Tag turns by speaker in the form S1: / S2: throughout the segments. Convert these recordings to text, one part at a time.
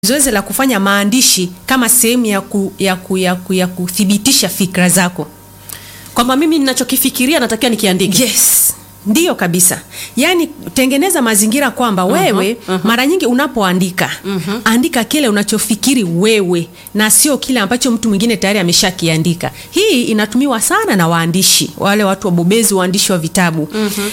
S1: zoezi la kufanya maandishi kama sehemu ya, ku, ya, ku, ya, ku, ya kuthibitisha fikra zako.
S2: kwamba mimi ninachokifikiria natakiwa nikiandike.
S1: Yes, ndiyo kabisa. Yaani tengeneza mazingira kwamba wewe mara nyingi unapoandika andika kile unachofikiri wewe na sio kile ambacho mtu mwingine tayari ameshakiandika. Hii inatumiwa sana na waandishi, wale watu wabobezi, waandishi wa vitabu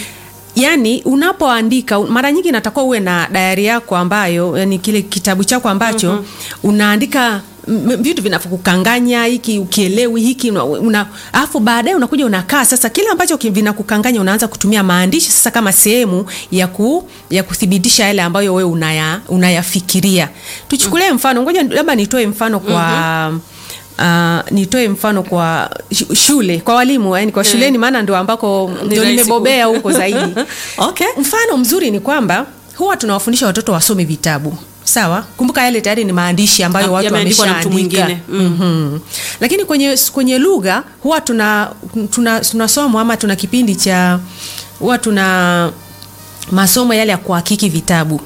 S1: Yaani unapoandika mara nyingi inatakiwa uwe na dayari yako ambayo yani kile kitabu chako ambacho unaandika m- m- vitu vinavyokukanganya hiki ukielewi hiki una- una alafu baadaye unakuja unakaa sasa kile ambacho ki- vinakukanganya unaanza kutumia maandishi sasa kama sehemu ya ku, ya kuthibitisha yale ambayo wewe unaya, unayafikiria tuchukulie mfano ngoja labda nitoe mfano kwa Uh, nitoe mfano kwa shu- shule kwa walimu yani kwa shuleni maana ndio ambako ndio
S2: rahisi
S1: nimebobea
S2: ku-
S1: huko zaidi
S2: Okay.
S1: mfano mzuri ni kwamba huwa tunawafundisha watoto wasome vitabu sawa kumbuka yale tayari ni maandishi ambayo
S2: Ya-
S1: watu
S2: yameandikwa na mtu
S1: wameshaandika
S2: mwingine.
S1: mm-hmm. lakini kwenye kwenye lugha huwa tuna tuna tunasoma ama tuna kipindi cha huwa tuna masomo yale ya kuhakiki vitabu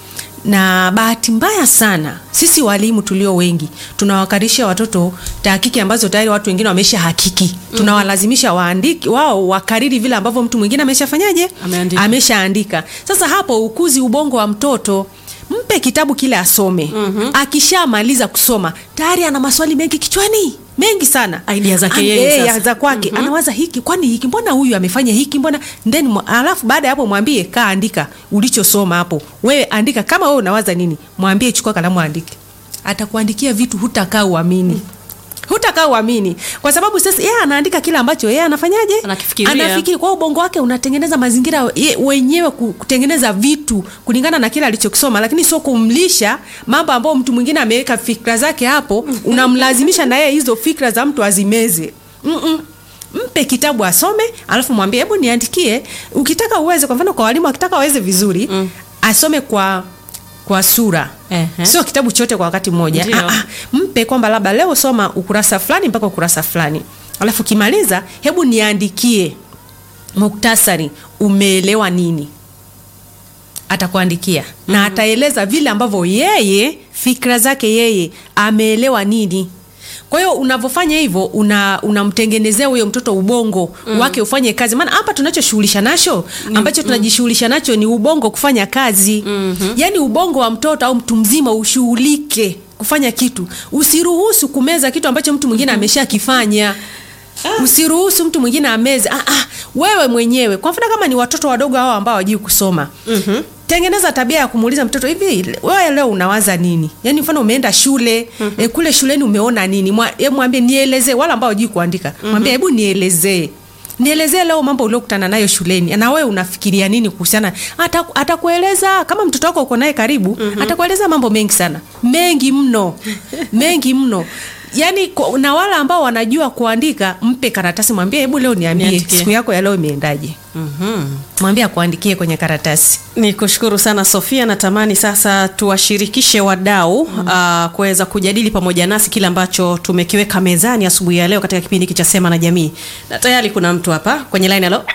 S1: na bahati mbaya sana sisi walimu tulio wengi tunawakarisha watoto tahakiki ambazo tayari watu wengine wamesha hakiki tunawalazimisha waandiki wao wakariri vile ambavyo mtu mwingine ameshafanyaje
S2: Ameandika.
S1: ameshaandika sasa hapo ukuzi ubongo wa mtoto mpe kitabu kile asome akishamaliza kusoma tayari ana maswali mengi kichwani mengi sana
S2: Idea zake
S1: An-
S2: yeye
S1: eh,
S2: sasa.
S1: ya za kwake anawaza hiki kwani hiki mbona huyu amefanya hiki mbona then mwa- alafu baada ya hapo mwambie kaa andika ulichosoma hapo wewe andika kama wewe unawaza nini mwambie chukua kalamu andike atakuandikia vitu hutakaa uamini hutakaa uamini kwa sababu sasa yeye anaandika kile ambacho yeye anafanyaje
S2: Anakifikiria.
S1: anafikiri kwa hiyo ubongo wake unatengeneza mazingira ye- wenyewe ku- kutengeneza vitu kulingana na kile alichokisoma lakini sio kumlisha mambo ambayo mtu mwingine ameweka fikra zake hapo unamlazimisha na yeye hizo fikra za mtu azimeze Mm-mm. mpe kitabu asome alafu mwambie hebu niandikie ukitaka uweze kwa mfano kwa walimu akitaka waweze vizuri mm. asome kwa kwa sura
S2: Ehe.
S1: sio kitabu chote kwa wakati mmoja
S2: Ndio.
S1: Ah, ah, mpe kwamba labda leo soma ukurasa fulani mpaka ukurasa fulani alafu kimaliza hebu niandikie muktasari umeelewa nini atakuandikia na ataeleza vile ambavyo yeye fikra zake yeye ameelewa nini kwa hiyo unavyofanya hivyo una unamtengenezea huyo mtoto ubongo wake ufanye kazi maana hapa tunachoshughulisha nacho ambacho tunajishughulisha nacho ni ubongo kufanya kazi yaani ubongo wa mtoto au mtu mzima ushughulike kufanya kitu usiruhusu kumeza kitu ambacho mtu mwingine ameshakifanya usiruhusu mtu mwingine ameze ah, ah, wewe mwenyewe kwa mfano kama ni watoto wadogo hao ambao hawajui kusoma mm-hmm. tengeneza tabia ya kumuuliza mtoto hivi wewe leo unawaza nini yaani mfano umeenda shule mm-hmm. e, kule shuleni umeona nini Mwa, e, mwambie nielezee wala ambao hawajui kuandika mm-hmm. mwambie hebu nielezee nielezee leo mambo uliokutana nayo shuleni na wewe unafikiria nini kuhusiana Ata- atakueleza kama mtoto wako uko naye karibu mm-hmm. atakueleza mambo mengi sana mengi mno mengi mno yaani kwa- na wale ambao wanajua kuandika mpe karatasi mwambie hebu leo niambie
S2: Niandikie.
S1: siku yako ya leo imeendaje mwambie akuandikie kwenye karatasi
S2: Ni kushukuru sana Sofia. Natamani sasa tuwashirikishe wadau mm. kuweza kujadili pamoja nasi kile ambacho tumekiweka mezani asubuhi ya leo katika kipindi hiki cha Sema na Jamii, na tayari kuna mtu hapa kwenye line. Halo,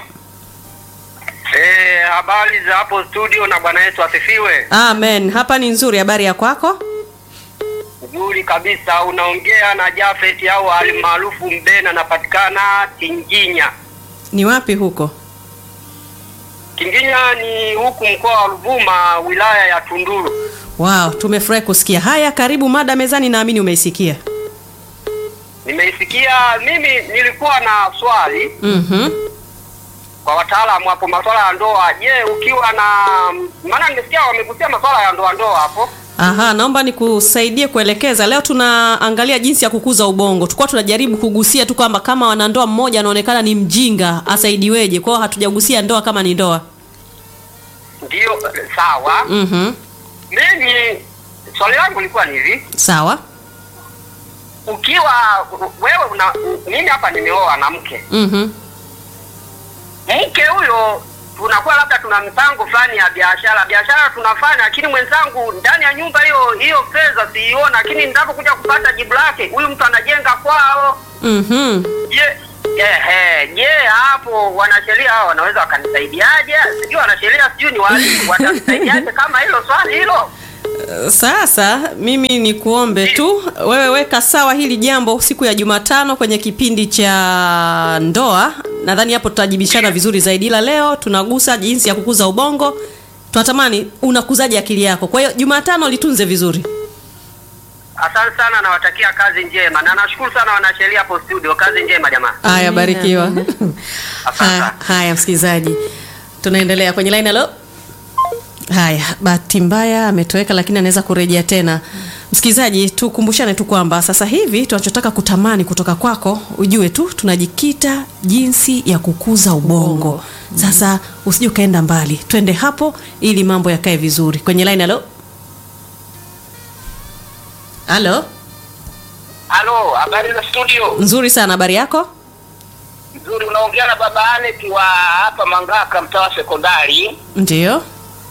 S3: Eh, habari za hapo studio na Bwana Yesu asifiwe.
S2: amen. Hapa ni nzuri. Habari ya kwako?
S3: Nzuri kabisa, unaongea na Jafet au alimaarufu Mbena, napatikana Tinginya.
S2: Ni wapi huko?
S3: Tinginya ni huku mkoa wa Ruvuma, wilaya ya Tunduru.
S2: Wow, tumefurahi kusikia haya. Karibu mada mezani, naamini umeisikia.
S3: Nimeisikia mimi, nilikuwa na swali
S2: Mhm.
S3: kwa wataalamu hapo, masuala ya ndoa. Je, ukiwa na maana nimesikia wamegusia masuala ya ndoa ndoa hapo
S2: Aha, naomba nikusaidie kuelekeza. Leo tunaangalia jinsi ya kukuza ubongo. Tulikuwa tunajaribu kugusia tu kwamba kama wanandoa mmoja anaonekana ni mjinga, asaidiweje? Kwa hiyo hatujagusia ndoa kama ni ndoa.
S3: ndio eh, sawa.
S2: Mhm.
S3: Mimi swali langu lilikuwa ni hivi
S2: Sawa.
S3: ukiwa wewe una mimi hapa nimeoa na mke
S2: Mhm.
S3: mke huyo tunakuwa labda tuna mpango fulani ya biashara biashara tunafanya lakini mwenzangu ndani ya nyumba hiyo hiyo fedha siiona lakini nitapokuja kupata jibu lake huyu mtu anajenga kwao
S2: Mhm.
S3: je ehe je hapo wanasheria hao wanaweza wakanisaidiaje sijui wanasheria sijui ni walimu watanisaidiaje kama hilo swali hilo
S2: Sasa mimi ni kuombe tu wewe weka sawa hili jambo siku ya Jumatano kwenye kipindi cha ndoa. Nadhani hapo tutajibishana vizuri zaidi, ila leo tunagusa jinsi ya kukuza ubongo. Tunatamani unakuzaje akili yako. Kwa hiyo Jumatano litunze vizuri.
S3: Asante sana, nawatakia kazi njema na nashukuru sana wanasheria hapo studio. Kazi njema jamaa,
S2: Haya, barikiwa.
S3: asante.
S2: Ha- Haya, msikilizaji, tunaendelea kwenye line. Halo. Haya, bahati mbaya ametoweka, lakini anaweza kurejea tena. Msikilizaji, tukumbushane tu kwamba sasa hivi tunachotaka kutamani kutoka kwako, ujue tu tunajikita jinsi ya kukuza ubongo. Sasa usije ukaenda mbali, twende hapo ili mambo yakae vizuri. Kwenye line. Halo, halo,
S3: Halo, habari za studio?
S2: nzuri sana. Habari yako?
S3: Nzuri, unaongea na baba Anet wa hapa Mangaka, mtaa wa sekondari.
S2: Ndio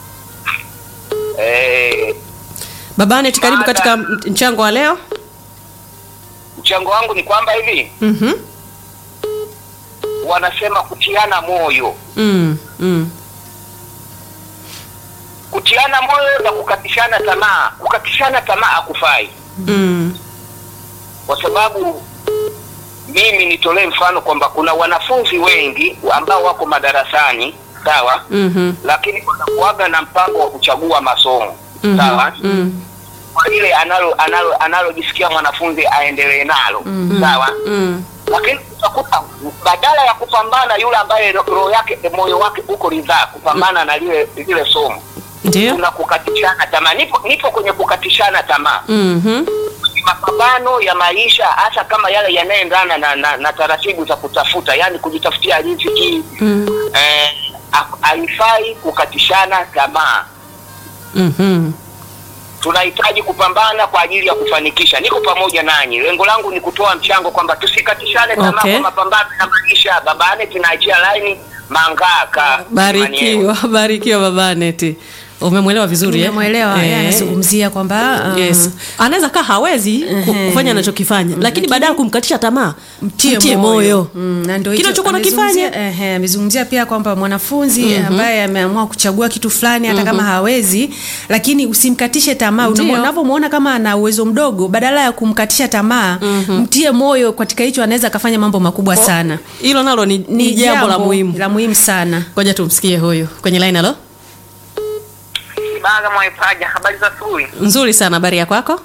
S3: Eh,
S2: baba Anet, karibu
S3: Mada.
S2: katika mchango wa leo.
S3: mchango wangu ni kwamba hivi
S2: Mhm.
S3: wanasema kutiana moyo,
S2: Mm, mm.
S3: kutiana moyo na kukatishana tamaa. Kukatishana tamaa hakufai,
S2: Mm.
S3: kwa sababu mimi nitolee mfano kwamba kuna wanafunzi wengi ambao wako madarasani sawa,
S2: Mhm.
S3: lakini wanakuaga na mpango wa kuchagua masomo
S2: Mhm.
S3: sawa
S2: Mm.
S3: kwa ile analo analo analojisikia mwanafunzi aendelee nalo sawa
S2: Mm.
S3: lakini utakuta badala ya kupambana yule ambaye ro- roho yake moyo wake uko ridhaa kupambana na lile lile somo
S2: Ndio.
S3: kuna kukatishana tamaa nipo nipo kwenye kukatishana tamaa
S2: Mhm.
S3: Ni mapambano ya maisha hasa kama yale yanayoendana na, na, na taratibu za kutafuta yani kujitafutia riziki
S2: Mm.
S3: eh, ha- haifai kukatishana tamaa
S2: Mhm.
S3: tunahitaji kupambana kwa ajili ya kufanikisha. Niko pamoja nanyi, lengo langu ni kutoa mchango kwamba tusikatishane tamaa
S2: Okay.
S3: kwa mapambano ya maisha. Babane tunaachia laini Mangaka.
S2: Barikiwa, barikiwa baba Aneti. Umemwelewa vizuri eh?
S1: Umemwelewa, yeye
S2: Eh.
S1: anazungumzia kwamba um,
S2: Yes. Anaweza kaa hawezi ku-
S1: Ehe.
S2: kufanya anachokifanya, lakini baadaye kumkatisha tamaa,
S1: mtie,
S2: mtie moyo.
S1: Mm, na ndio
S2: Kile
S1: hicho
S2: ulichokuwa
S1: amezungumzia-
S2: unakifanya.
S1: ehe, amezungumzia pia kwamba mwanafunzi ambaye ameamua kuchagua kitu fulani hata kama hawezi, lakini usimkatishe tamaa.
S2: Ndio.
S1: Unamwo- Unavyomwona kama ana uwezo mdogo, badala ya kumkatisha tamaa, mtie moyo katika hicho, anaweza akafanya mambo makubwa sana.
S2: Hilo nalo ni, ni jambo la muhimu.
S1: la muhimu sana.
S2: Ngoja tumsikie huyu kwenye line. Halo,
S3: Baga Mwaipaja, habari za asubuhi.
S2: nzuri sana. Habari ya kwako?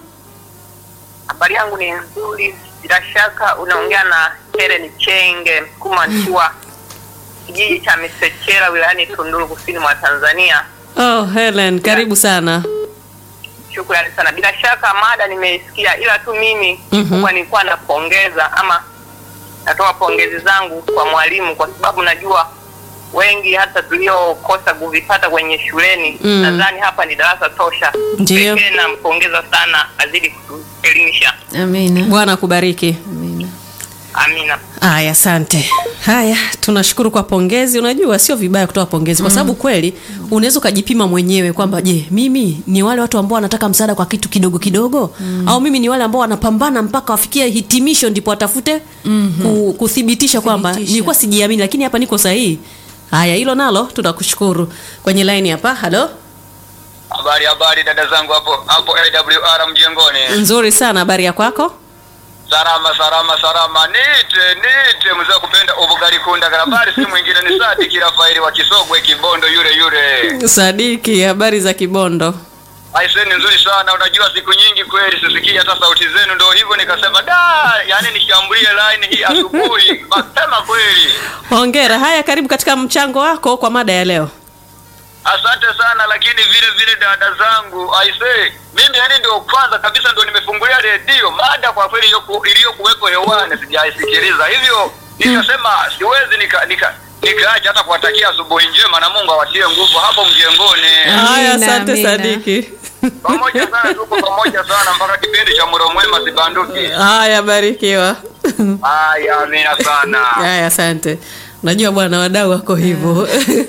S3: Habari yangu ni nzuri, bila shaka unaongea na Helen Chenge Mkuma nikiwa kijiji cha Misechera wilayani Tunduru kusini mwa Tanzania.
S2: Oh, Helen, karibu sana.
S3: Shukrani sana. Bila shaka mada nimeisikia, ila tu mimi
S2: Mhm.
S3: kikubwa nilikuwa napongeza ama natoa pongezi zangu kwa mwalimu, kwa sababu najua wengi hata tuliokosa kuvipata kwenye shuleni
S2: Mm.
S3: nadhani hapa ni darasa tosha.
S2: Ndiyo.
S3: Pekee nampongeza sana, azidi kutuelimisha.
S1: Amina.
S2: Bwana akubariki.
S1: Amina.
S3: Amina.
S2: Haya, asante. Haya, tunashukuru kwa pongezi. Unajua sio vibaya kutoa pongezi kwa sababu kweli unaweza ukajipima mwenyewe kwamba je, mimi ni wale watu ambao wanataka msaada kwa kitu kidogo kidogo au mimi ni wale ambao wanapambana mpaka wafikie hitimisho ndipo watafute ku, kuthibitisha kwamba
S1: Thibitisha.
S2: nilikuwa sijiamini lakini hapa niko sahihi. Haya, hilo nalo tunakushukuru. Kwenye line hapa, halo.
S4: Habari habari dada zangu hapo hapo AWR mjengoni.
S2: Nzuri sana, habari ya kwako?
S4: Salama salama salama. Nite nite mzee wa kupenda ubugali kunda habari si mwingine ni Sadiki Rafaeli wa Kisogwe Kibondo yule yule.
S2: Sadiki, habari za Kibondo?
S4: Aise ni nzuri sana unajua siku nyingi kweli sisikii hata sauti zenu ndio hivyo nikasema da yani nishambulie line hii asubuhi mapema kweli.
S2: Hongera. Haya, karibu katika mchango wako kwa mada ya leo.
S4: Asante sana lakini vile vile dada zangu aise mimi yani ndio kwanza kabisa ndio nimefungulia redio mada kwa kweli iliyoku- iliyokuwepo hewani sijaisikiliza hivyo nikasema siwezi nika nika nikaacha hata kuwatakia asubuhi njema na Mungu awatie nguvu hapo mjengoni
S2: Haya,
S1: Amina,
S2: asante
S1: amina.
S2: Sadiki.
S4: pamoja sana tuko pamoja sana mpaka kipindi cha muro mwema sibanduki
S2: Haya, barikiwa.
S4: haya amina sana
S2: Haya, asante. Unajua bwana, wadau wako hivyo.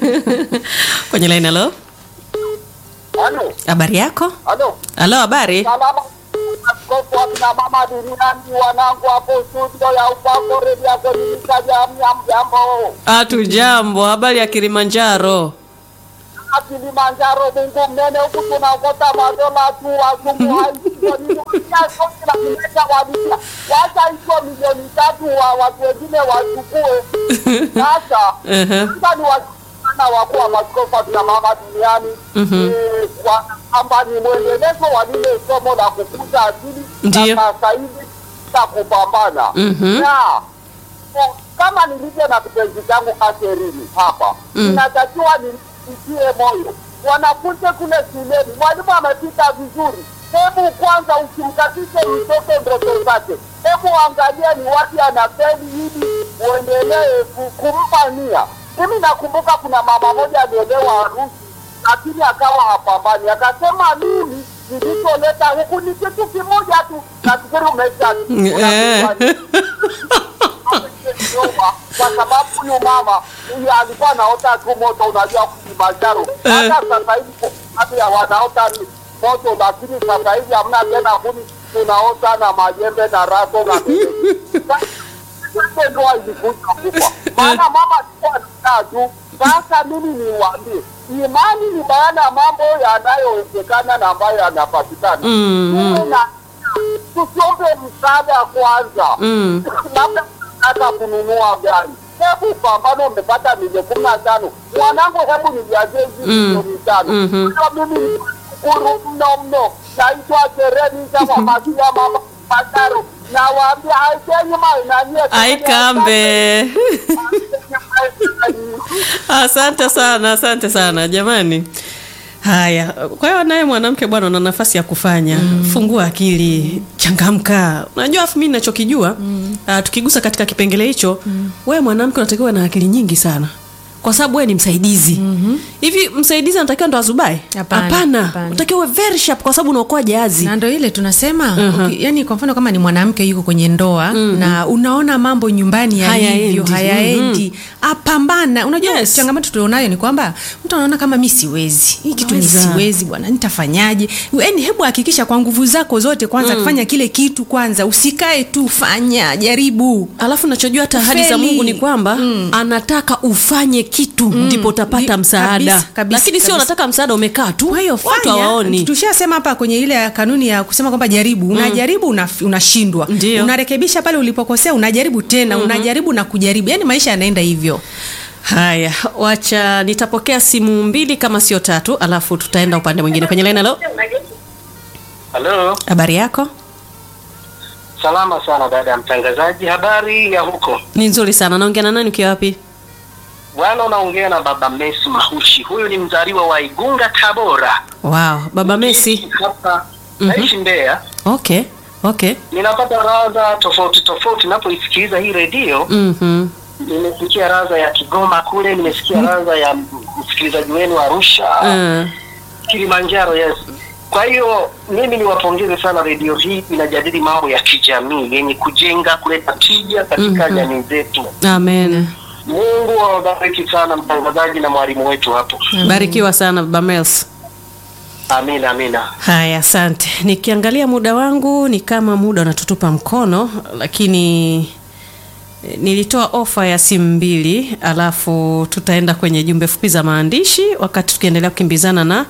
S2: Kwenye line, halo,
S3: Halo,
S2: habari yako?
S3: halo.
S2: Halo, habari?
S3: Salama. Askofu wa kina mama duniani wanangu hapo studio ya upako redio yako nilisha jamii ya mjambo.
S2: Hatu jambo. Habari ya Kilimanjaro?
S5: na Kilimanjaro, Mungu mnene, huku tunaokota madola tu, wazungu haisiasoilaimesha walisia, wacha hizo milioni tatu wa watu wengine wachukue. Sasa
S2: Ehe.
S5: sasa ni wasana wakuu wa maskofu akina mama duniani eh, kwa- kwamba ni mwendelezo wa lile somo la kukuza akili
S2: Ndiyo.
S5: na sasa hivi za kupambana
S2: Mhm.
S5: na o- kama nilivyo na kipenzi changu Katerini hapa inatakiwa nitie moyo wanafunzi kule shuleni. Mwalimu amepita vizuri, hebu kwanza usimkatishe mtoto ndoto zake, hebu angalia ni wapi anafeli ili uendelee ku- kumpa nia. Mimi nakumbuka kuna mama moja aliolewa harusi, lakini akawa hapambani, akasema mimi nilicholeta huku ni kitu kimoja tu, nafikiri umesha
S2: Eh.
S5: nyuma kwa sababu huyu mama huyu alikuwa anaota tu moto, unajua Kilimanjaro. Hata sasa hivi baadhi ya wanaota ni moto, lakini sasa hivi hamna tena kuni, tunaota na majembe na raso na Sasa ndoa ilikuja kufa, maana mama alikuwa anakaa tu. Sasa mimi niwaambie, imani ni maana ya mambo yanayowezekana na ambayo yanapatikana. Tuwe na tusiombe msaada kwanza
S2: Mm.
S5: labda hata kununua gari hebu pambano umepata milioni kumi na tano mwanangu hebu nijazie hizi milioni tano
S2: Mhm.
S5: Kwa mimi ni shukuru mno mno naitwa Sereni kama masia mama Pataro nawaambia haikeni mainanie
S2: aikambe asante sana asante sana jamani haya kwa hiyo naye mwanamke bwana una nafasi ya kufanya fungua akili changamka unajua afu mi nachokijua uh, tukigusa katika kipengele hicho wewe mwanamke unatakiwa na akili nyingi sana kwa sababu wewe ni msaidizi hivi msaidizi anatakiwa ndo azubae
S1: Hapana,
S2: hapana
S1: hapana.
S2: unatakiwa uwe very sharp kwa sababu unaokoa jahazi
S1: na ndo ile tunasema uki, yani kwa mfano kama ni mwanamke yuko kwenye ndoa na unaona mambo nyumbani
S2: Hayaendi.
S1: yalivyo hayaendi apambana unajua
S2: Yes.
S1: changamoto tulionayo ni kwamba mtu anaona kama mi siwezi hii kitu ni
S2: Unaweza.
S1: siwezi bwana nitafanyaje yani hebu hakikisha kwa nguvu zako zote kwanza fanya kile kitu kwanza usikae tu fanya jaribu
S2: alafu nachojua hata ahadi za
S1: Feli.
S2: mungu ni kwamba anataka ufanye kitu ndipo utapata
S1: Ndi-
S2: msaada
S1: kabisa, kabisa,
S2: lakini sio
S1: kabisa.
S2: unataka msaada umekaa tu
S1: kwa hiyo
S2: watu
S1: fanya
S2: hawaoni
S1: tushasema hapa kwenye ile ya kanuni ya kusema kwamba jaribu unajaribu una, unashindwa
S2: Ndio.
S1: unarekebisha pale ulipokosea unajaribu tena unajaribu na kujaribu yani maisha yanaenda hivyo
S2: haya wacha nitapokea simu mbili kama sio tatu alafu tutaenda upande mwingine kwenye line halo
S6: Halo,
S2: habari yako
S6: salama sana dada ya mtangazaji. Habari ya huko?
S2: ni nzuri sana naongea na nani ukiwa wapi
S6: Bwana, unaongea na baba Messi Mahushi. Huyu ni mzaliwa wa Igunga, Tabora.
S2: wow baba messi
S6: Hapa naishi Mbeya.
S2: okay okay
S6: Ninapata radha tofauti tofauti napoisikiliza hii redio.
S2: mm-hmm.
S6: Nimesikia radha ya Kigoma kule, nimesikia radha ya msikilizaji wenu Arusha,
S2: uh,
S6: Kilimanjaro. Yes. Kwa hiyo mimi niwapongeze sana redio hii, inajadili mambo ya kijamii yenye kujenga, kuleta tija katika
S2: Mhm.
S6: jamii zetu.
S2: amen
S6: Mungu awabariki sana mtangazaji na mwalimu wetu hapo.
S2: barikiwa sana baba mels
S6: Amina, amina.
S2: haya asante nikiangalia muda wangu ni kama muda unatutupa mkono lakini eh, nilitoa ofa ya simu mbili alafu tutaenda kwenye jumbe fupi za maandishi wakati tukiendelea kukimbizana na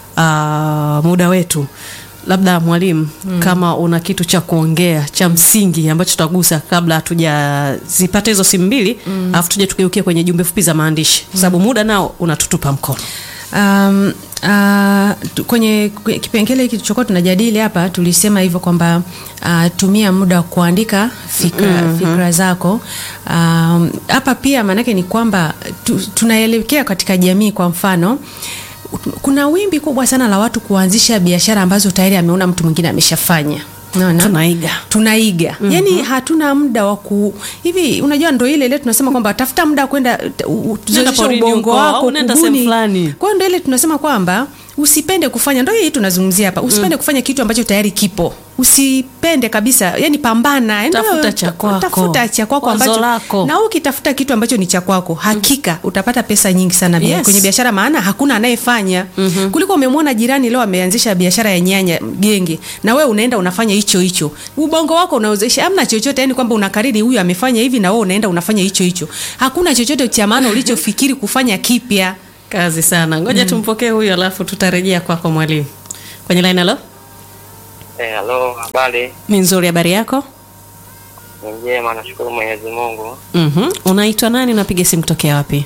S2: uh, muda wetu labda mwalimu mm. kama una kitu cha kuongea cha msingi ambacho tutagusa kabla hatujazipata hizo simu mbili alafu tuje tukigeukia kwenye jumbe fupi za maandishi kwa sababu muda nao unatutupa mkono
S1: um, uh, tu- kwenye, kwenye kipengele hiki tulichokuwa tunajadili hapa tulisema hivyo kwamba uh, tumia muda wa kuandika fikra, mm-hmm. fikra zako Um, hapa pia maanake ni kwamba tu, tunaelekea katika jamii kwa mfano kuna wimbi kubwa sana la watu kuanzisha biashara ambazo tayari ameona mtu mwingine ameshafanya Unaona?
S2: tunaiga
S1: tunaiga mm-hmm. yani hatuna muda wa ku hivi unajua ndo ile ile tunasema kwamba tafuta muda wa kwenda u- u- tuzoeshe
S2: porini
S1: ubongo
S2: huko,
S1: wako
S2: au nenda
S1: kubuni.
S2: sehemu fulani.
S1: kwa hiyo ndo ile tunasema kwamba usipende kufanya ndo hii tunazungumzia hapa usipende kufanya kitu ambacho tayari kipo usipende kabisa yani pambana yani
S2: Tafuta
S1: wewe,
S2: cha kwako.
S1: tafuta cha kwako
S2: Wazo
S1: ambacho
S2: lako.
S1: na ukitafuta kitu ambacho ni cha kwako hakika utapata pesa nyingi sana bia-
S2: Yes.
S1: kwenye biashara maana hakuna anayefanya mm-hmm. kuliko umemwona jirani leo ameanzisha biashara ya nyanya genge na wewe unaenda unafanya hicho hicho ubongo wako unaozesha amna chochote yani kwamba unakariri huyu amefanya hivi na wewe unaenda unafanya hicho hicho hakuna chochote cha maana ulichofikiri kufanya kipya
S2: kazi sana ngoja tumpokee huyu alafu tutarejea kwako mwalimu kwenye line halo
S7: Eh, halo, habari?
S2: ni nzuri habari yako
S7: Ni njema, nashukuru Mwenyezi Mungu.
S2: mm unaitwa nani unapiga simu kutokea wapi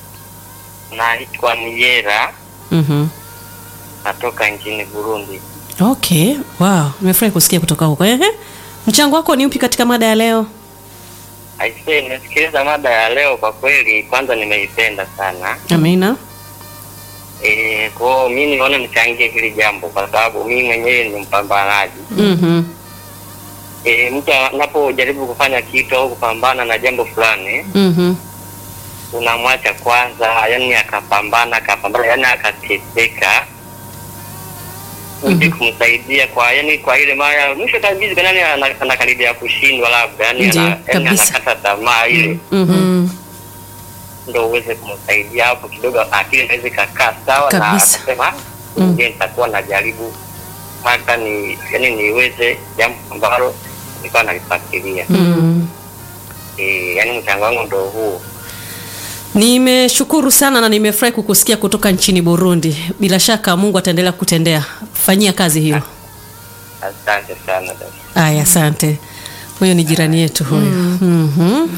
S7: Naitwa Niyera,
S2: mm
S7: natoka nchini Burundi.
S2: okay wow nimefurahi kusikia kutoka huko Ehe. mchango wako ni upi katika mada ya leo
S7: Aisee, nimesikiliza mada ya leo, kwa kweli kwanza nimeipenda sana.
S2: amina
S7: Eh, kwa hiyo mimi nimeona nichangie hili jambo kwa sababu mimi mwenyewe ni mpambanaji.
S2: mm
S7: Eh, mtu anapojaribu kufanya kitu au kupambana na jambo fulani, unamwacha kwanza, yani akapambana akapambana, yani akateseka uje kumsaidia kwa yani kwa ile mara mwisho kabisa nani ana- anakaribia kushindwa labda yani
S1: Ndiyo,
S7: ana- yani
S1: kabisa.
S7: anakata tamaa ile
S1: Mm.
S7: ndo uweze kumsaidia hapo kidogo akili inaweza ikakaa sawa na
S1: Kabisa.
S7: akasema je nitakuwa najaribu hata ni yani niweze jambo ambalo nilikuwa nalifikiria
S2: mm.
S7: eh yani mchango wangu ndo huo
S2: nimeshukuru sana na nimefurahi kukusikia kutoka nchini burundi bila shaka mungu ataendelea kutendea fanyia kazi hiyo
S7: asante sana dada.
S2: aya asante huyo ni jirani yetu huyo mm-hmm.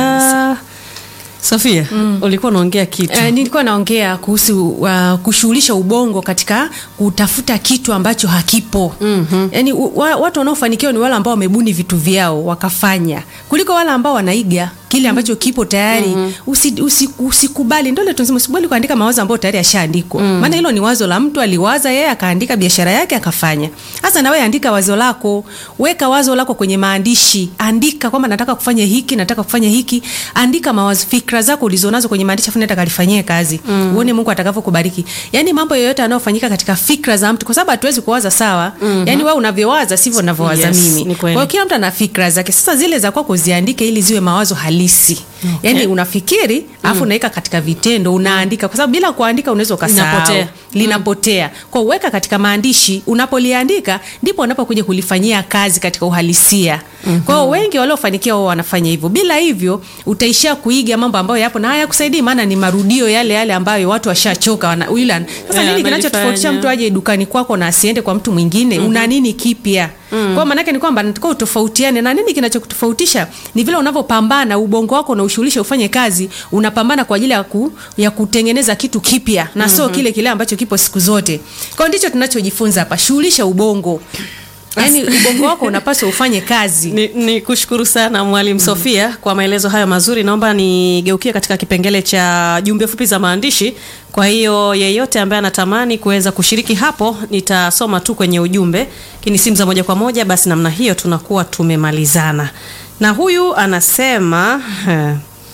S2: uh, sofia ulikuwa unaongea kitu
S1: Uh, nilikuwa naongea kuhusu uh, kushughulisha ubongo katika kutafuta kitu ambacho hakipo mm-hmm. yaani u- wa, watu wanaofanikiwa ni wale ambao wamebuni vitu vyao wakafanya kuliko wale ambao wanaiga kile ambacho kipo tayari mm-hmm. usi, usi, usikubali ndole tunasema usikubali kuandika mawazo ambayo tayari yashaandikwa mm. maana hilo ni wazo la mtu aliwaza yeye akaandika biashara yake akafanya sasa nawe andika wazo lako weka wazo lako kwenye maandishi andika kwamba nataka kufanya hiki nataka kufanya hiki andika mawazo fikra zako ulizonazo kwenye maandishi afu nenda kalifanyie kazi mm. uone mungu atakavyokubariki yaani mambo yoyote yanayofanyika katika fikra za mtu kwa sababu hatuwezi kuwaza sawa mm-hmm. yaani wewe unavyowaza sivyo unavyowaza
S2: Yes,
S1: mimi
S2: ni
S1: kwa
S2: kweli.
S1: hiyo kila mtu ana fikra zake sasa zile za kwako ziandike ili ziwe mawazo halisi okay. yaani unafikiri alafu unaweka katika vitendo unaandika kwa sababu bila kuandika unaweza ukasahau
S2: Linapotea.
S1: linapotea kwa uweka katika maandishi unapoliandika ndipo unapokuja kulifanyia kazi katika uhalisia mm-hmm. kwa hiyo wengi waliofanikiwa wao wanafanya hivyo bila hivyo utaishia kuiga mambo ambayo yapo na hayakusaidii maana ni marudio yale yale ambayo watu washachoka wana, yule sasa
S2: Yeah,
S1: nini kinachotofautisha
S2: amelifanya.
S1: mtu aje dukani kwako na asiende kwa mtu mwingine mm-hmm. una nini kipya mm. kwa maanake ni kwamba nataka utofautiane na nini kinachokutofautisha ni vile unavyopambana ubongo wako na ushughulishe ufanye kazi unapambana kwa ajili ya, ku, ya kutengeneza kitu kipya na sio mm-hmm. kile kile ambacho kipo siku zote kwao ndicho tunachojifunza hapa shughulisha ubongo yaani ubongo wako unapaswa ufanye kazi
S2: ni, ni kushukuru sana mwalimu sofia kwa maelezo hayo mazuri naomba nigeukie katika kipengele cha jumbe fupi za maandishi kwa hiyo yeyote ambaye anatamani kuweza kushiriki hapo nitasoma tu kwenye ujumbe lakini simu za moja kwa moja basi namna hiyo tunakuwa tumemalizana na huyu anasema eh,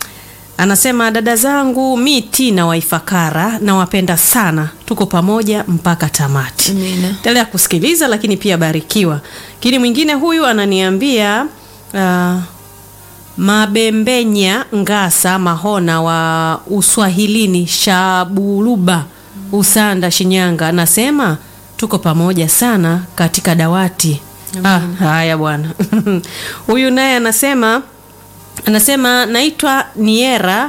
S2: anasema dada zangu mi tina waifakara nawapenda sana tuko pamoja mpaka tamati
S1: Amina.
S2: endelea kusikiliza lakini pia barikiwa lakini mwingine huyu ananiambia uh, mabembenya ngasa mahona wa uswahilini shabuluba usanda shinyanga anasema tuko pamoja sana katika dawati ah, haya bwana huyu naye anasema anasema naitwa niera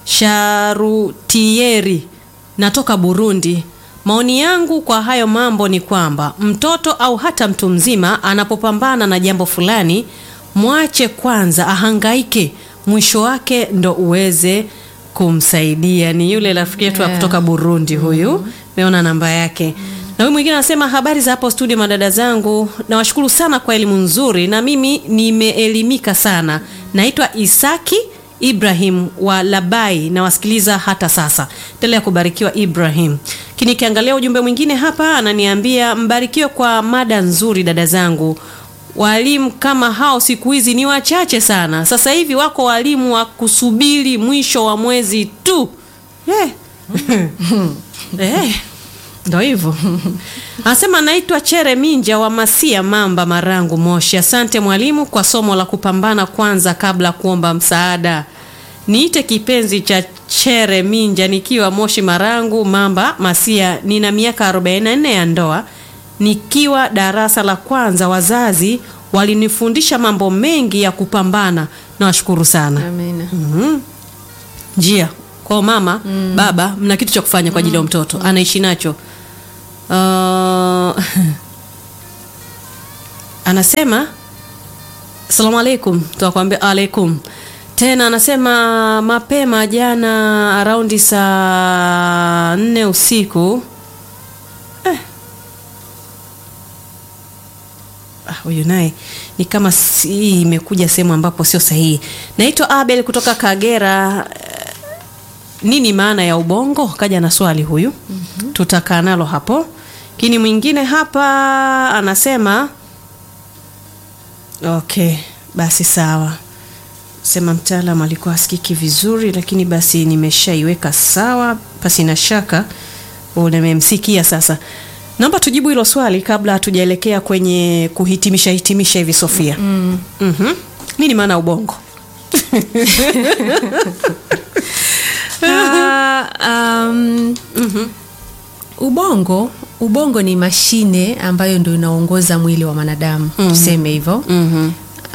S2: sharutieri natoka burundi maoni yangu kwa hayo mambo ni kwamba mtoto au hata mtu mzima anapopambana na jambo fulani mwache kwanza ahangaike mwisho wake ndo uweze kumsaidia ni yule rafiki yetu yeah. kutoka burundi huyu meona namba yake na huyu mwingine anasema habari za hapo studio madada zangu nawashukuru sana kwa elimu nzuri na mimi nimeelimika sana naitwa isaki ibrahim wa labai nawasikiliza hata sasa endelea kubarikiwa ibrahim lakini ikiangalia ujumbe mwingine hapa ananiambia mbarikiwe kwa mada nzuri dada zangu walimu kama hao siku hizi ni wachache sana sasa hivi wako walimu wa kusubiri mwisho wa mwezi tu yeah. eh, ndo hivyo anasema naitwa chere minja wa masia mamba marangu moshi asante mwalimu kwa somo la kupambana kwanza kabla kuomba msaada niite kipenzi cha chere minja nikiwa moshi marangu mamba masia nina miaka 44 ya ndoa nikiwa darasa la kwanza wazazi walinifundisha mambo mengi ya kupambana nawashukuru sana
S1: Amina.
S2: mm-hmm. njia kwao mama baba mna kitu cha kufanya kwa ajili ya mtoto anaishi nacho uh, anasema salamu alaikum tunakwambia alaikum tena anasema mapema jana araundi saa nne usiku eh. Ah, huyu naye ni kama si- hii imekuja sehemu ambapo sio sahihi naitwa abel kutoka kagera Eh, nini maana ya ubongo kaja na swali huyu mm-hmm. tutakaa nalo hapo lakini mwingine hapa anasema okay basi sawa sema mtaalam alikuwa asikiki vizuri lakini basi nimeshaiweka sawa pasi na shaka nimemsikia sasa naomba tujibu hilo swali kabla hatujaelekea kwenye kuhitimisha hitimisha hivi sofia mm. mm-hmm. nini maana ya ubongo
S1: Ah, um, ubongo ubongo ni mashine ambayo ndio inaongoza mwili wa mwanadamu tuseme hivyo
S2: mm-hmm.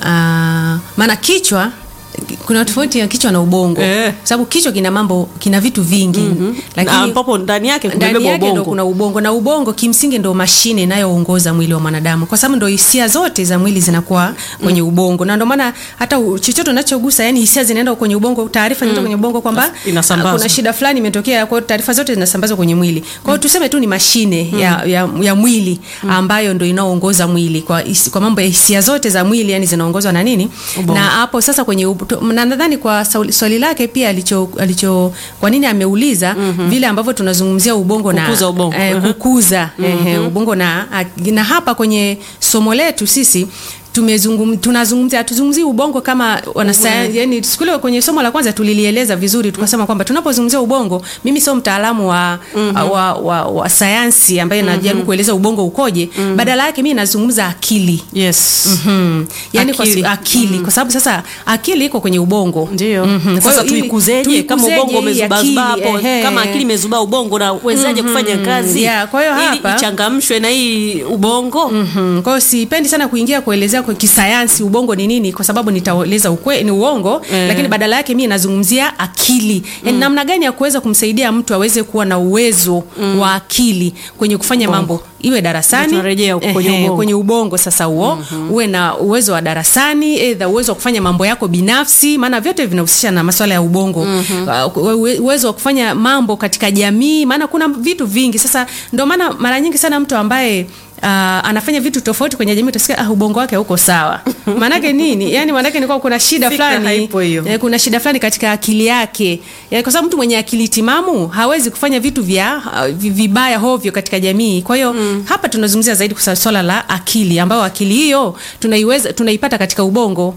S1: Ah, maana kichwa kuna tofauti ya kichwa na ubongo
S2: Eh.
S1: sababu kichwa kina mambo kina vitu vingi
S2: Na ambapo ndani yake
S1: ndani
S2: kumebeba
S1: yake ndo
S2: ubongo
S1: kuna ubongo na ubongo kimsingi ndo mashine inayoongoza mwili wa mwanadamu kwa sababu ndo hisia zote za mwili zinakuwa kwenye ubongo na ndo maana hata u- chochote unachogusa yani hisia zinaenda kwenye ubongo taarifa zinaenda kwenye ubongo kwamba
S2: Inasambazwa.
S1: ah, kuna shida fulani imetokea kwa hiyo taarifa zote zinasambazwa kwenye mwili kwa hiyo tuseme tu ni mashine ya, ya, ya mwili ambayo ndo inaoongoza mwili kwa, hisi- kwa mambo ya hisia zote za mwili yani zinaongozwa na nini
S2: Ubongo.
S1: na hapo sasa kwenye ub- to- na nadhani kwa sauli- swali lake pia alicho, alicho kwa nini ameuliza vile ambavyo tunazungumzia ubongo na
S2: Kukuza ubongo.
S1: eh,
S2: Mhm.
S1: kukuza ehe, ubongo na na hapa kwenye somo letu sisi tumezungum, tunazungumzia hatuzungumzii ubongo kama wanasayansi yani siku ile kwenye somo la kwanza tulilieleza vizuri tukasema kwamba tunapozungumzia ubongo mimi sio mtaalamu wa, wa, wa, wa sayansi ambaye najaribu kueleza ubongo ukoje badala yake mimi nazungumza akili
S2: yes
S1: Mhm. yani kwa,
S2: Akili.
S1: si- akili kwa sababu sasa akili iko kwenye ubongo
S2: ndio
S1: Mhm. Kwa
S2: sasa
S1: hiyo ili-
S2: tuikuzeje kama
S1: tuikuzeje
S2: ubongo
S1: hii
S2: umezubazubaa
S1: akili,
S2: hapo
S1: ehe.
S2: kama akili imezubaa ubongo na uwezaje kufanya kazi
S1: Yeah, kwa hiyo
S2: ili
S1: hapa-
S2: ichangamshwe na hii ubongo
S1: Mhm. Kwa hiyo sipendi sana kuingia kuelezea kwa kisayansi ubongo ni nini, kwa sababu nitaeleza ukwe ni uongo
S2: Eh.
S1: lakini badala yake mimi nazungumzia akili, yani namna gani ya kuweza kumsaidia mtu aweze kuwa na uwezo wa akili kwenye kufanya mambo iwe darasani
S2: Ndio tunarejea huko kwenye
S1: ehe,
S2: ubongo.
S1: kwenye ubongo sasa huo uwe na uwezo wa darasani aidha uwezo wa kufanya mambo yako binafsi maana vyote vinahusisha na masuala ya ubongo uh, uwe- uwezo wa kufanya mambo katika jamii maana kuna vitu vingi sasa ndio maana mara nyingi sana mtu ambaye Uh, anafanya vitu tofauti kwenye jamii utasikia ah, ubongo wake huko sawa maanake nini yani maanake ni kwa kuna shida
S2: Fikra
S1: fulani
S2: haipo hiyo.
S1: eh, kuna shida fulani katika akili yake yani, kwa sababu mtu mwenye akili timamu hawezi kufanya vitu vya uh, vi- vibaya hovyo katika jamii kwa hiyo mm. hapa tunazungumzia zaidi kwa swala la akili ambayo akili hiyo tunaiweza tunaipata katika ubongo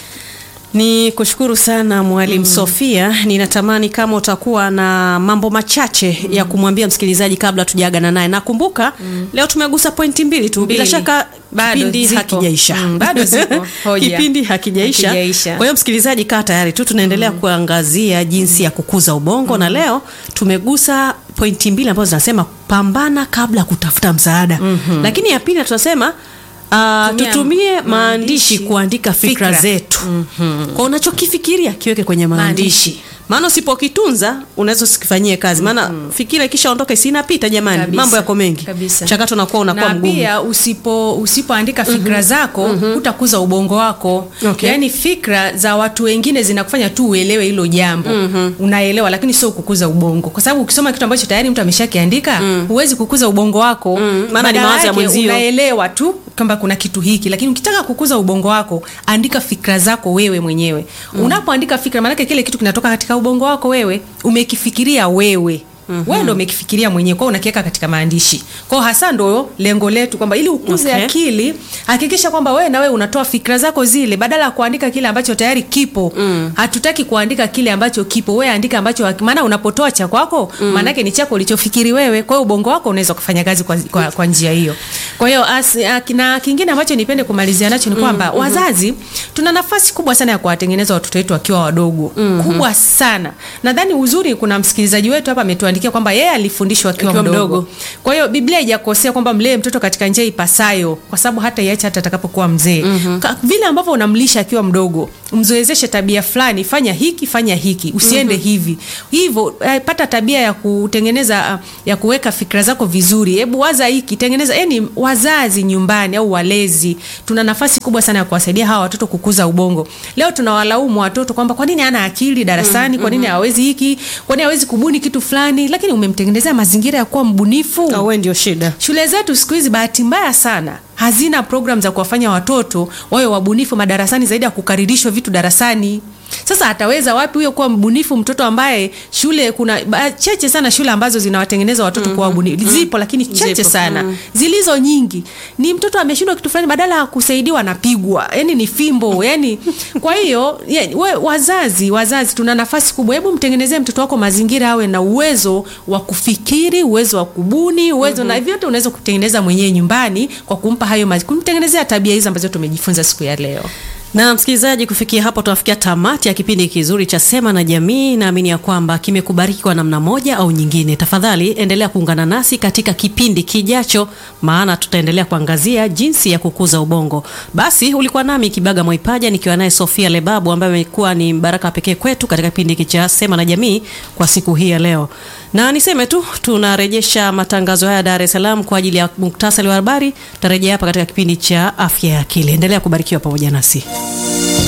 S2: ni kushukuru sana mwalimu mm. sofia ninatamani kama utakuwa na mambo machache mm. ya kumwambia msikilizaji kabla tujaagana naye nakumbuka mm. leo tumegusa pointi mbili tu bila
S1: Mbili.
S2: shaka
S1: Bado
S2: kipindi
S1: zipo.
S2: hakijaisha
S1: Mm, bado zipo. Hoja.
S2: kipindi hakijaisha
S1: Hakijaisha.
S2: kwa hiyo msikilizaji kaa tayari tu tunaendelea mm. kuangazia jinsi ya kukuza ubongo mm. na leo tumegusa pointi mbili ambazo zinasema pambana kabla ya kutafuta msaada mm-hmm. lakini ya pili tunasema Uh,
S1: Tumia
S2: tutumie maandishi
S1: maandishi,
S2: kuandika fikra,
S1: fikra.
S2: zetu mm-hmm. kwa unachokifikiria kiweke kwenye maandishi
S1: Maandishi.
S2: maana usipokitunza unaweza usikifanyie kazi maana mm-hmm. fikira ikishaondoka isinapita jamani
S1: Kabisa.
S2: mambo yako mengi
S1: Kabisa.
S2: mchakato unakuwa unakuwa
S1: na
S2: mgumu
S1: pia usipo usipoandika fikra zako hutakuza ubongo wako
S2: Okay.
S1: yaani fikra za watu wengine zinakufanya tu uelewe hilo jambo unaelewa lakini sio kukuza ubongo kwa sababu ukisoma kitu ambacho tayari mtu ameshakiandika huwezi kukuza ubongo wako
S2: maana ni
S1: Badala
S2: mawazo ya
S1: yake
S2: mwenzio.
S1: unaelewa tu kwamba kuna kitu hiki lakini ukitaka kukuza ubongo wako andika fikra zako wewe mwenyewe unapoandika fikra maanake kile kitu kinatoka katika ubongo wako wewe umekifikiria wewe Mm-hmm. wewe ndo umekifikiria mwenyewe kwao unakiweka katika maandishi kwao hasa ndo lengo letu kwamba ili ukuze
S2: Okay.
S1: akili hakikisha kwamba wewe na wewe unatoa fikra zako zile badala ya kuandika kile ambacho tayari kipo mm. hatutaki kuandika kile ambacho kipo wewe andika ambacho maana unapotoa cha kwako mm. maanake ni chako ulichofikiri wewe kwa hiyo ubongo wako unaweza kufanya kazi kwa, kwa, kwa njia hiyo kwa hiyo as- a- na kingine ambacho nipende kumalizia nacho ni kwamba mm-hmm. wazazi tuna nafasi kubwa sana ya kuwatengeneza watoto wetu wakiwa wadogo mm-hmm. kubwa sana nadhani uzuri kuna msikilizaji wetu hapa ametuandikia anatuandikia kwamba yeye alifundishwa akiwa
S2: Akiwa
S1: mdogo.
S2: mdogo.
S1: Kwa hiyo Biblia haijakosea kwamba mlee mtoto katika njia ipasayo, kwa sababu hata iache hata atakapokuwa mzee. Ka- Vile ambavyo unamlisha akiwa mdogo, mzoezeshe tabia fulani, fanya hiki, fanya hiki, usiende hivi. Hivyo eh, pata tabia ya kutengeneza ah, ya kuweka fikra zako vizuri. Hebu waza hiki, tengeneza. Yani wazazi nyumbani au walezi, tuna nafasi kubwa sana ya kuwasaidia hawa watoto kukuza ubongo. Leo tunawalaumu watoto kwamba kwa nini hana akili darasani, kwa nini hawezi hiki, kwa nini hawezi kubuni kitu fulani, lakini umemtengenezea mazingira ya kuwa mbunifu.
S2: Au wewe ndio shida.
S1: Shule zetu siku hizi bahati mbaya sana hazina program za kuwafanya watoto wawe wabunifu madarasani zaidi ya kukaririshwa vitu darasani. Sasa ataweza wapi huyo kuwa mbunifu mtoto ambaye shule kuna ba- cheche sana shule ambazo zinawatengeneza watoto kuwa wabunifu. Zipo lakini cheche
S2: Zipo,
S1: sana. Zilizo nyingi ni mtoto ameshindwa kitu fulani badala ya kusaidiwa anapigwa. Yaani ni fimbo, yani kwa hiyo ye- we, wazazi wazazi tuna nafasi kubwa. Hebu mtengenezee mtoto wako mazingira awe na uwezo wa kufikiri, uwezo wa kubuni, uwezo na vyote unaweza kutengeneza mwenyewe nyumbani kwa kumpa hayo mazi, kumtengenezea tabia hizi ambazo tumejifunza siku ya leo.
S2: Na msikilizaji, kufikia hapo tunafikia tamati ya kipindi kizuri cha Sema na Jamii. Naamini ya kwamba kimekubariki kwa namna moja au nyingine. Tafadhali endelea kuungana nasi katika kipindi kijacho, maana tutaendelea kuangazia jinsi ya kukuza ubongo. Basi ulikuwa nami Kibaga Mwaipaja nikiwa naye Sofia Lebabu ambaye amekuwa ni baraka pekee kwetu katika kipindi hiki cha Sema na Jamii kwa siku hii ya leo. Na niseme tu tunarejesha matangazo haya Dar es Salaam kwa ajili ya muktasari wa habari. Tutarejea hapa katika kipindi cha afya ya akili. Endelea kubarikiwa pamoja nasi.